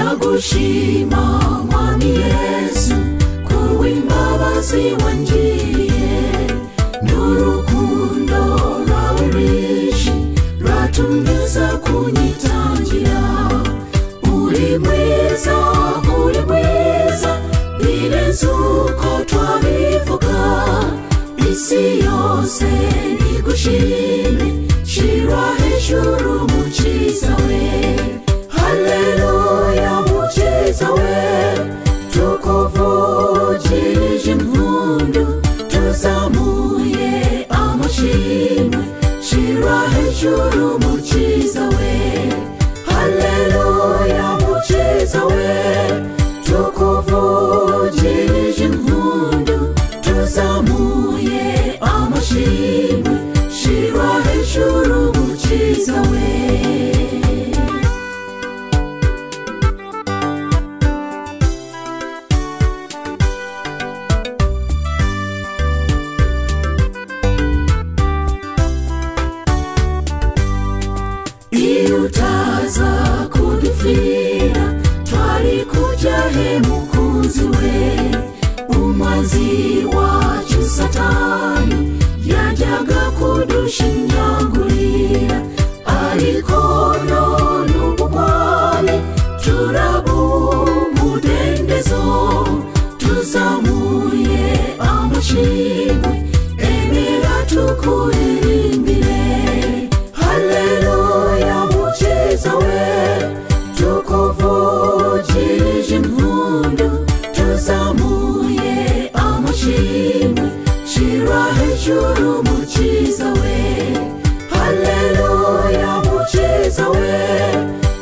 ndagushima mwami yesu kuw'imbabazi wangiriye n'urukundo rwawe rwinshi rwatumiza kunyitangira uri mwiza uri mwiza ni neza uko twabivuga isi yose nigushime shira hejuru mukiza we haleluya mukiza we tukuvugirije impundu tuzamuye amashimwe shira hejuru mukiza we haleluya mukiza we tukuvugirije impundu tuzamuye amashimwe shira hejuru mukiza we iyo utaza kudupfira twari kujya he mukunzi we umazi wacu satani yajyaga kudushingagurira ariko none ubugwari turabumudendezo tuzamuye amashimwe emera tukuririmbire haleluya mukiza we tukuvugirije impundu tuzamuye amashimwe shira hejuru mukiza we haleluya mukiza we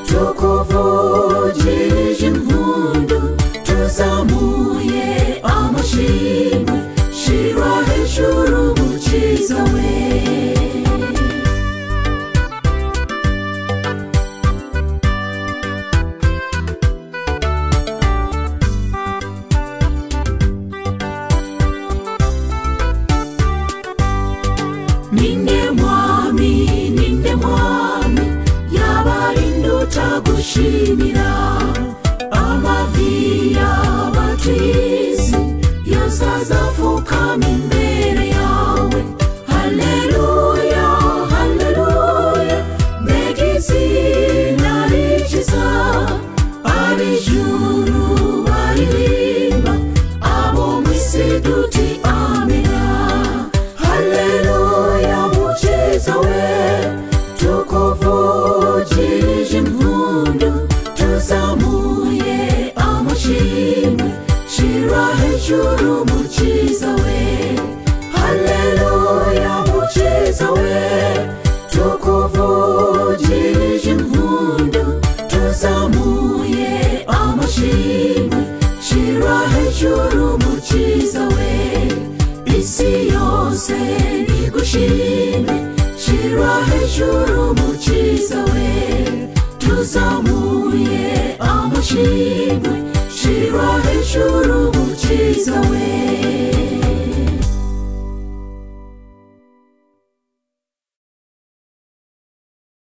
tukuvugirije impundu tuzamuye amashimwe shira hejuru mukiza we ninde mwami ninde mwami yabarinda utagushimira amavi y'abatizi yose azapfukama imbere yawe haleluya haleluya mbega izina rikiza ab'ijuru baririmba abo mu isi duti amena haleluya mukiza we tukuvugirije impundu tuzamuye amashimwe shira hejuru mukiza we haleluya mukiza we tukuvugirije impundu tuzamuye amashimwe shira hejuru mukiza we isi yose nigushime shira hejuru mukiza we tuzamuye amashimwe shira hejuru mukiza we